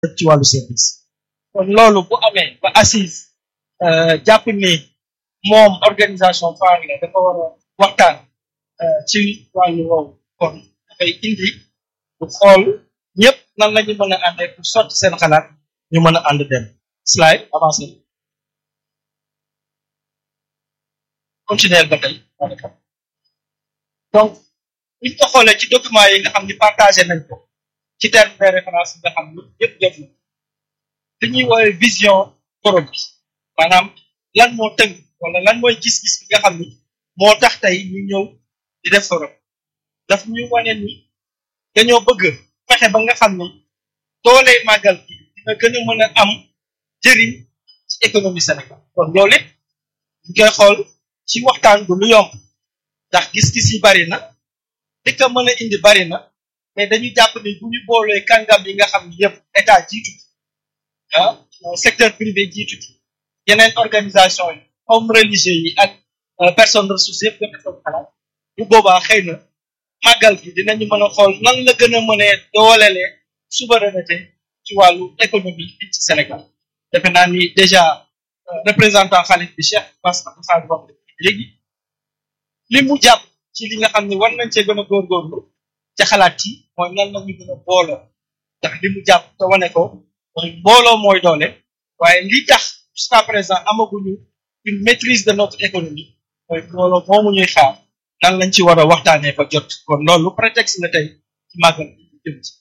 ci wàllu service kon loolu bu amee ba assise jàpp ni moom organisation phare la dafa war a waxtaan ci wàllu woowu kon dafay indi bu xool ñëpp nan la ñu mën a àndee pour sotti seen xalaat ñu mën a ànd dem slide avancé continuer ba tey donc buñ ko xoolee ci document yi nga xam ni partagé nañ ko ci terme de référence yi nga xam ni yëpp jot na li ñuy woowee vision forum bi maanaam lan moo tënk wala lan mooy gis-gis bi nga xam ni moo tax tey ñu ñëw di def forum daf ñu wane ni dañoo bëgg fexe ba nga xam ni doole màggal bi dina gën a mën a am jëriñ ci économie Sénégal kon loolu it ñu koy xool ci waxtaan bu lu yomb ndax gis-gis yi bari na li ko mën a indi bari na mais dañu jàpp ni bu ñu boolee kàngam yi nga xam ni yëpp état jiitu ah secteur privé jiitu ci yeneen organisation yi comme religieux yi ak personne ressource yëpp gën a toog xalaat bu boobaa xëy na màggal gi dinañu mën a xool nan la gën a mënee doolelee souveraineté ci wàllu économie fii ci Sénégal defe naa ni déjà représentant xalif bi Cheikh Bass Abdou wax léegi li mu jàpp ci li nga xam ne war nañ cee gën a góorgóorlu ca xalaat yi mooy nan la ñu gën a booloo ndax li mu jàpp te wane ko mooy mbooloo mooy doole waaye li tax jusqu'à présent amaguñu une maîtrise de notre économie mooy mbooloo moomu ñuy xaar nan lañ ci war a waxtaanee ba jot kon loolu prétexte la tey ci màggal bi jëm ci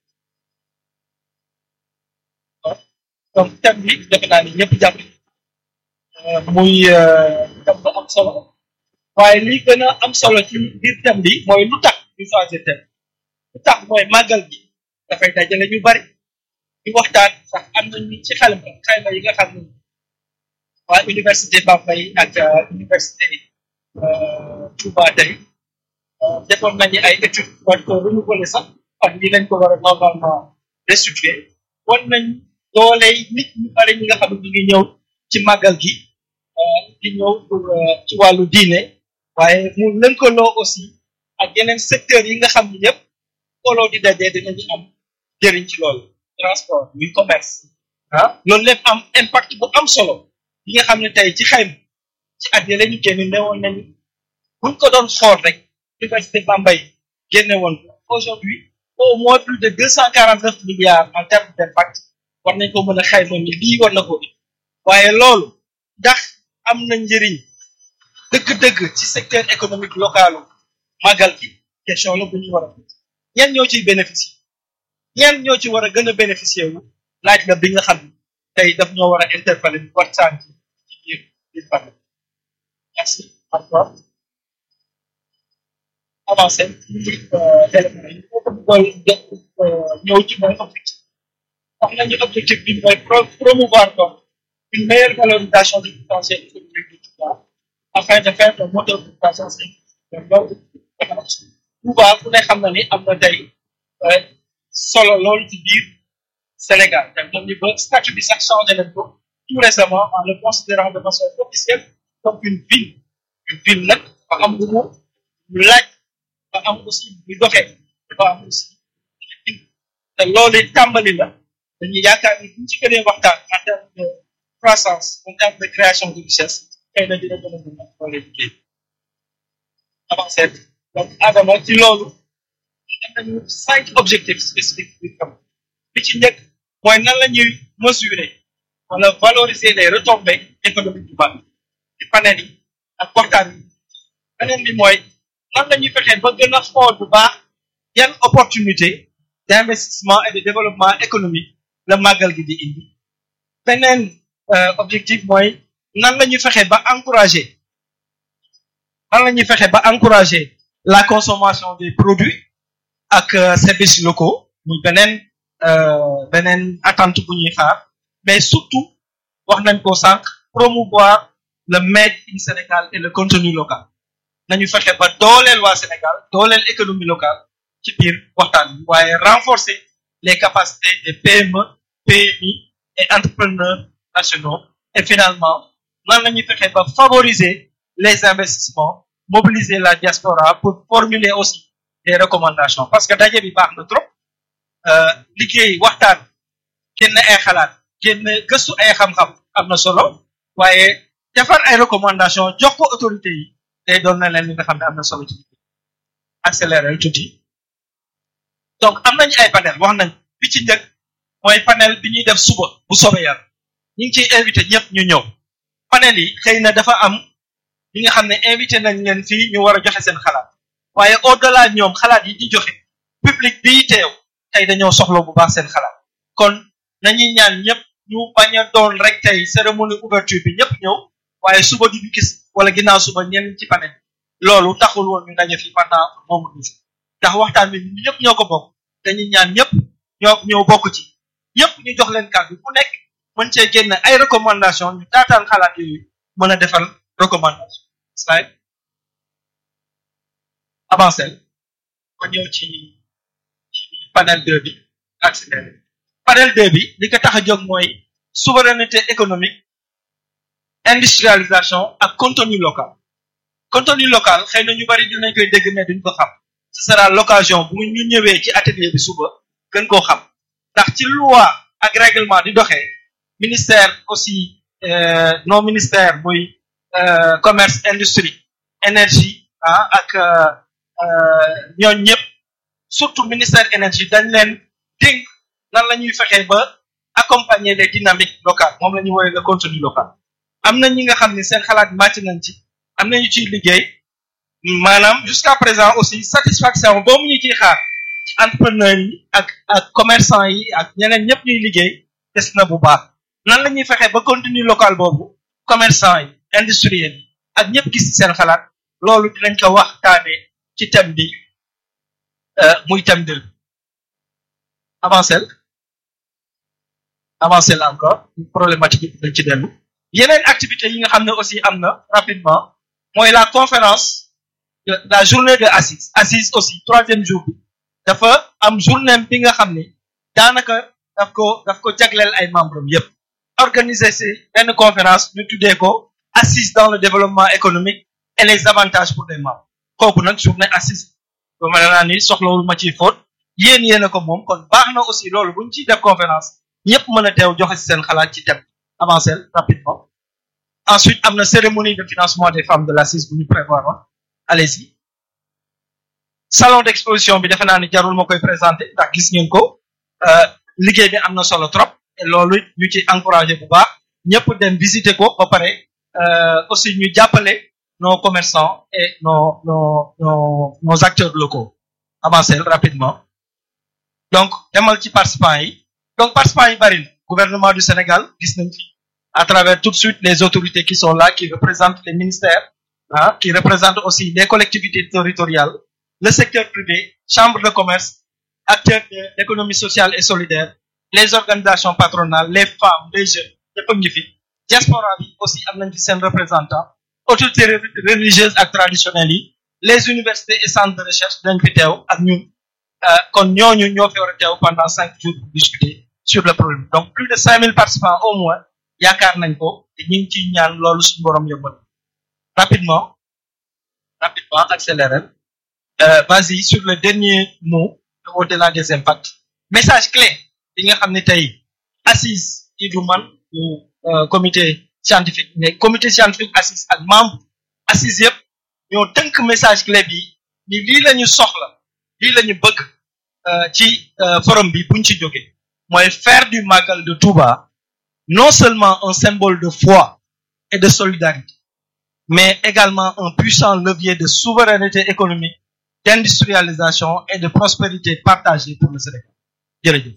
donc thème bi defe naa ni ñëpp jàpp muy thème bu am solo waaye li gën a am solo ci biir thème bi mooy lu tax ñu choisir thème lu tax mooy màggal bi dafay dajale ñu bari ñu waxtaan sax am nañu ci xalima xayma yi nga xam ne waa université Bambey ak université Touba tey defoon nañu ay études war ko renouveler sax ak ni lañ ko war a normalement restituer wan nañ dooley nit ñu bari ñi nga xam ne ñu ngi ñëw ci màggal gi di ñëw pour ci wàllu diine waaye mu lënkaloo aussi ak yeneen secteurs yi nga xam ne yëpp kooloo di dajee dinañu am jëriñ ci loolu transport muy commerce ah loolu lépp am impact bu am solo yi nga xam ne tey ci xayma ci at yi la ñu génn newoon nañu buñ ko doon xool rek université Bambey génne woon aujourd'hui au moins plus de deux cent quarante neuf milliards en termes d'impact war nañ ko mën a xayma ni lii war na ko waaye loolu ndax am na njëriñ dëgg-dëgg ci secteur économique local màggal gi question la bu ñu war a ñan ñoo ciy bénéficier ñan ñoo ci war a gën a bénéficier wu laaj la bi nga xam ne tey daf ñoo war a interpeller bi waxtaan ci ci biir biir panel merci encore avancé élément yi moo ko bëggoon ñëw ci mooy objectif wax nañu objectif bi mooy promouvoir donc une meilleure valorisation du potentiel économique du Touba afin de faire le moteur de croissance loolu Touba ku ne xam na ni am na tey solo loolu ci biir Sénégal te moom ni ba statut bi sax changé nañ ko tout récemment en le considérant de façon officielle comme une ville une ville nag ba am lu mu laaj ba am aussi bu doxee ba am aussi te loolu tàmbali la dañuy yaakaar ni buñ ci gënee waxtaan en terme de croissance en terme de création de richesse xëy na dina gën a mën a doole liggéey avancé donc Adama ci loolu am nañu cinq objectifs spécifiques bi xam bi ci njëkk mooy nan la ñuy mesurer wala valoriser les retombées économiques du baax ci panel yi ak waxtaan yi beneen bi mooy nan la ñuy fexee ba gën a xool bu baax yan opportunité d'investissement et de développement économique la màggal gi di indi beneen objectif mooy nan la ñuy fexee ba encourager nan la ñuy fexee ba encourager la consommation des produits ak services locaux muy beneen beneen attente bu ñuy xaar mais surtout wax nañ ko sànq promouvoir le made in Sénégal et le contenu local nañu fexe ba dooleel waa Sénégal dooleel économie locale ci biir waxtaan bi waaye renforcer les capacités des PME PMI et entrepreneurs nationaux et finalement nan la ñuy fexe ba favoriser les investissements mobiliser la diaspora pour formuler aussi des recommandations parce que daje bi baax na trop liggéey waxtaan génn ay xalaat génn gëstu ay xam-xam am na solo waaye defar ay recommandation jox ko autorité yi day doon na leen li nga xam ne am na solo ci accélérer tuuti donc am nañu ay panel wax nañ bi ci njëkk mooy panel bi ñuy def suba bu soobee yàlla ñu ngi ciy invité ñëpp ñu ñëw panel yi xëy na dafa am li nga xam ne invité nañ leen fii ñu war a joxe seen xalaat waaye au delà ñoom xalaat yi di joxe public bii teew tey dañoo soxla bu baax seen xalaat kon nañuy ñaan ñëpp ñu bañ a doon rek tey cérémonie ouverture bi ñëpp ñëw waaye suba du ñu gis wala ginnaaw suba ñenn ci panel loolu taxul woon ñu daje fi pendant moomu ñu ndax waxtaan bi ñu ñëpp ñoo ko bokk dañuy ñaan ñëpp ñoo ñëw bokk ci ñëpp ñu jox leen kàddu ku nekk mën cee génn ay recommandation ñu taataan xalaat yooyu mën a defal recommandation slide avancé ma ñëw ci ci panel 2 bi accéléré panel 2 bi li ko tax a jóg mooy souveraineté économique industrialisation ak contenu local contenu local xëy na ñu bari dinañ koy dégg mais duñ ko xam ce sera l'occasion bu ñu ñëwee ci atelier bi suba gën koo xam ndax ci loi ak règlement di doxee ministère aussi euh, non ministère muy euh, commerce industrie énergie ah ak ñooñ ñëpp surtout ministère énergie dañ leen dénk nan la ñuy fexee ba accompagner les dynamiques locales moom la ñuy woowee le contenu local am na ñi nga xam ne seen xalaat màcc nañ ci am na ñu ciy liggéey maanaam jusqu'à présent aussi satisfaction boobu ñu ciy xaar ci entrepreneurs yi ak ak commerçant yi ak ñeneen ñëpp ñuy liggéey des na bu baax nan la ñuy fexee ba contenu local boobu commerçant yi industriels yi ak ñëpp gis ci seen xalaat loolu dinañ ko waxtaane ci thème bi muy thème de avancé avancé la encore problématique bi dañ ci dellu yeneen activités yi nga xam ne aussi am na rapidement mooy la conférence de la journée de assise assise aussi troisième jour bi dafa am journée bi nga xam ne daanaka daf ko daf ko jagleel ay membres yépp organiser ci benn conférence ñu tuddee ko assise dans le développement économique et les avantages pour les membres kooku nag journée assise ba ma naa ni soxlawul ma ciy fóot yéen yéen a ko moom kon baax na aussi loolu bu ñu ciy def conférence ñëpp mën a teew joxe ci seen xalaat ci thème avancer rapidement ensuite am na cérémonie de financement des femmes de l'assise bu ñu prévoir wax allez-y salon d'exposition bi defe naa ni jarul ma koy présenter ndax gis ngeen ko liggéey bi am na solo trop et loolu ñu ci encourager bu baax ñëpp dem visiter ko ba pare aussi ñu jàppale nos commerçants et nos nos nos nos acteurs locaux avancer rapidement donc demal ci participants yi donc participants yi bari na gouvernement du Sénégal gis nañ fi à travers tout de suite les autorités qui sont là qui représentent les ministères ah qui représentent aussi les collectivités territoriales le secteur privé chambre de commerce acteurs de l'économie sociale et solidaire les organisations patronales les femmes les jeunes ñëpp a ngi fi diaspora bi aussi am nañ fi seen représentant autorités religieuses ak traditionnelles yi les universités et centres de recherche dañ fi teew ak ñun kon ñooñu ñoo fi war a teew pendant cinq jours pour discuter sur le problème donc plus de cinq mille participants au moins yaakaar nañ ko te ñu ngi ciy ñaan loolu suñu borom yombal rapidement rapidement accélérer euh, vas-y sur le dernier mot au-delà des impacts message clé bi nga xam ne tey assise yi du man du comité scientifique mais comité scientifique assise ak membre assise yëpp ñoo tënk message clé bi ni lii la ñu soxla lii la ñu bëgg ci forum bi buñ ci jógee mooy faire du Magal de Touba non seulement un symbole de foi et de solidarité mais également un puissant levier de souveraineté économique d'industrialisation et de prospérité partagée pour le Sénégal jërëjëf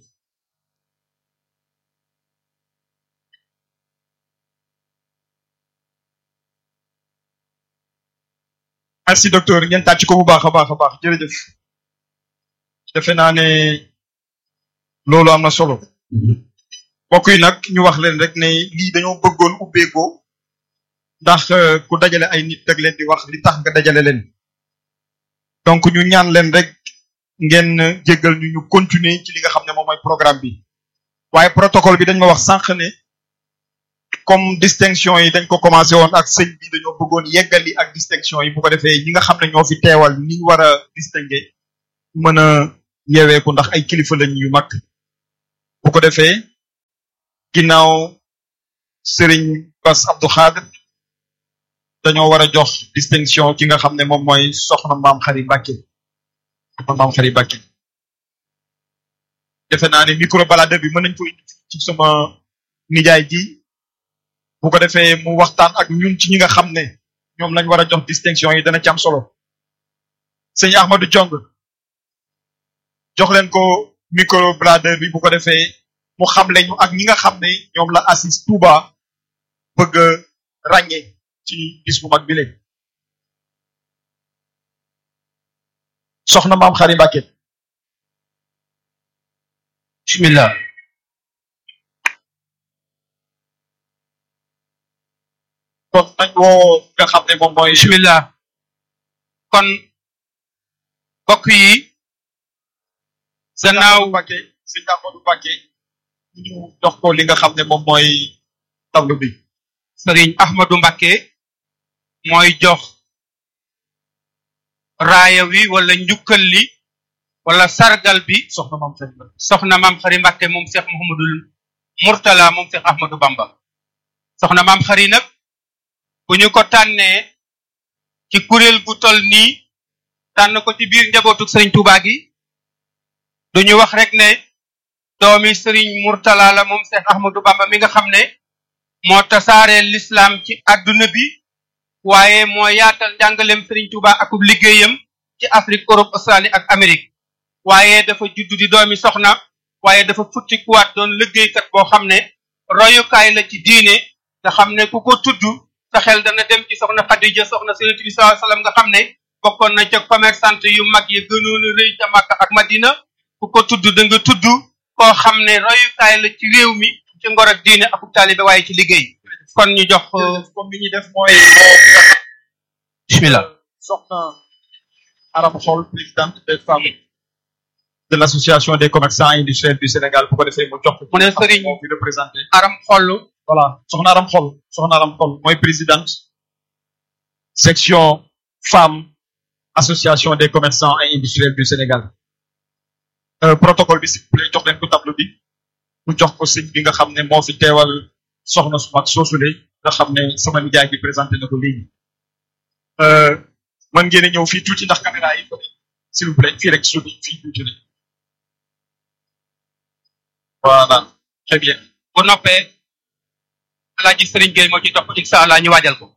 merci docteur ngeen tàcc ko bu baax a baax a baax jërëjëf defe naa ne loolu am na solo mbokk yi nag ñu wax leen rek ne lii dañoo bëggoon ubbeekoo ndax ku dajale ay nit dag leen di wax li tax nga dajale leen donc ñu ñaan leen rek ngeen jéggal ñu ñu continuer ci li nga xam ne moom mooy programme bi waaye protocole bi dañ ma wax sànq ne comme distinction yi dañ ko commencé woon ak sëñ bi dañoo bëggoon yeggali ak distinction yi bu ko defee ñi nga xam ne ñoo fi teewal ni ñu war a distinguer mën a yeeweeku ndax ay kilifa lañ yu mag bu ko defee ginnaaw Serigne Bass Abdou Khadre dañoo war a jox distinction ki nga xam ne moom mooy soxna maam xari Mbàkke soxna maam xari Mbàkke defe naa ne micro balade bi mën nañ ko indi ci sama nijaay ji bu ko defee mu waxtaan ak ñun ci ñi nga xam ne ñoom lañ war a jox distinction yi dana ci am solo sëñ Ahmadou Diong jox leen ko micro balade bi bu ko defee mu xam leñu ak ñi nga xam ne ñoom la assis Touba bëgg a ràññee ci bis bu mag bi léegi soxna maam xari Mbàkke bismillah kon nañ woo nga xam ne moom mooy bismillah kon mbokk yi gannaaw Mbàkke sëñ Ahmadou Mbàkke ñu jox ko li nga xam ne moom mooy tableau bi sëriñ Ahmadou Mbacké mooy jox raaya wi wala njukkal li wala sargal bi soxna maam xari Mbàkke soxna maam xari Mbacké moom Cheikh Mouhamadul Mourtala moom Cheikh Ahmadou Bamba soxna maam xari nag bu ñu ko tànnee ci kuréel gu tol nii tànn ko ci biir njabootu sëriñ Touba gi duñu wax rek ne doomi sëriñ Mourtala la moom Cheikh Ahmadou Bamba mi nga xam ne moo tasaaree l'islam ci àdduna bi waaye moo yaatal njàngaleem sëriñ Touba akub liggéeyam ci Afrique Europe Australie ak Amérique waaye dafa juddu di doomi soxna waaye dafa futti kuwaat doon liggéeykat boo xam ne royukaay la ci diine nga xam ne ku ko tudd sa xel dana dem ci soxna Xadija soxna Yonent bi sallallahu alayhi wasallam nga xam ne bokkoon na ca commerçante yu mag yi gënoon a rëy ca Makka ak Madina ku ko tudd da nga tudd koo xam ne royukaay la ci réew mi ci ngor ak diine akub taalibe waaye ci liggéey kon ñu jox comme li ñuy def mooy woo ki nga xam bismillah soxna Aram Xol présidente des femmes de l'association des commerçants industriels du Sénégal bu ko defee mu jox ko mu ne sëriñ moo fi représenté aram xollu voilà soxna Aram Xol soxna Aram Xol mooy présidente section femmes association des commerçants et industriels du Sénégal euh, protocole bi s'il vous plaît jox leen ko tableau bi mu jox ko sëñ bi nga xam ne moo fi teewal soxna su mag soosule nga xam ne sama nijaay bi présenté na ko léegi euh, mën ngeen a ñëw fii tuuti ndax caméra yi s'il vous plaît fii rek suuti fii tuuti rek voilà très bien bu noppee alaaji sëriñ Gueye moo ci topp incha allah ñu waajal ko